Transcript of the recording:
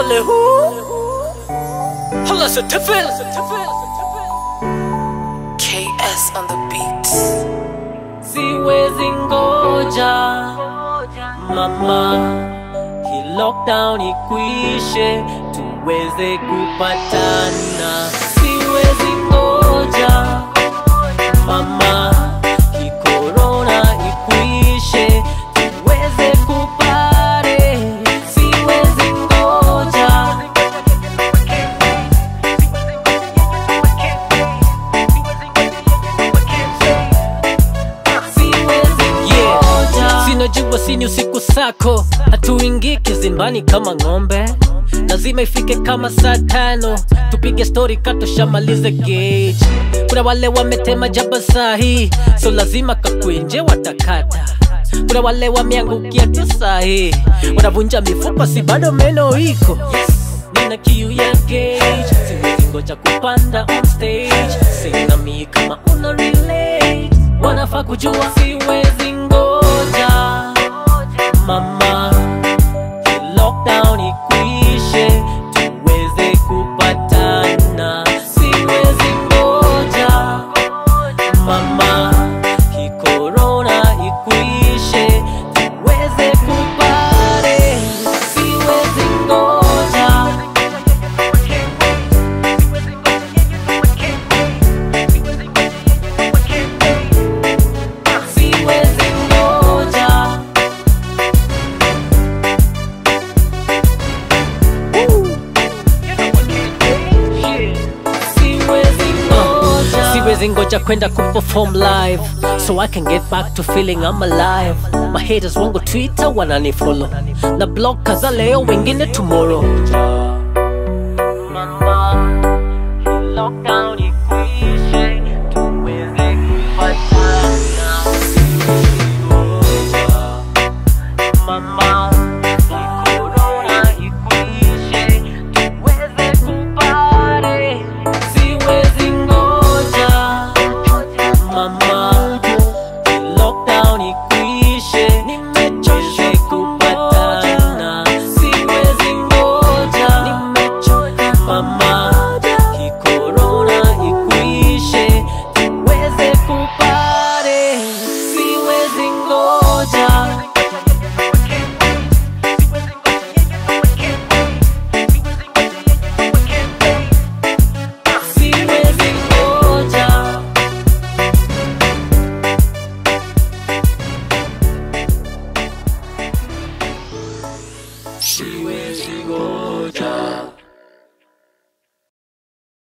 Ole hu Hala Satifil KS on the beat. Siwezi ngoja mama, hii lockdown ikwishe tuweze kupatana. Siwezi ngoja mama, hii corona ikwishe tuweze kupare. Siwezi ngoja Yeah. Sinajua sini usiku sako, hatuingii kizimbani kama ng'ombe. Lazima ifike kama saa tano, tupige stori katoshamalize gauge. Kuna wale wametema jaba sahi, so lazima kakwenje watakata. Kuna wale wameangukia tu sahi, wanavunja mifupa, si bado meno iko. Nina kiu ya gauge, siwezi ngoja kupanda on stage. Sina mi kama una relate, wanafaa kujua siwezi ngoja mama, hii lockdown ikwishe tuweze kupatana. Siwezi ngoja mama, hii corona ikwishe tuweze kupare. Siwezi ngoja siwezi ngoja siwezi ngoja siwezi ngoja kwenda kuperform live so i can get back to feeling i'm alive my haters wango twitter wananifollow na blog kaza leo wengine tomorrow Mama, hii lockdown ikwishe, tuweze kupatana. Siwezi ngoja. Mama, hii corona ikwishe, tuweze kupare. Siwezi ngoja. Mama, hii lockdown ikwishe, nimechoka kupatana. Siwezi ngoja. Mama, hii corona ikwishe, tuweze kupare. Siwezi ngoja. Siwezi ngoja. Siwezi ngoja.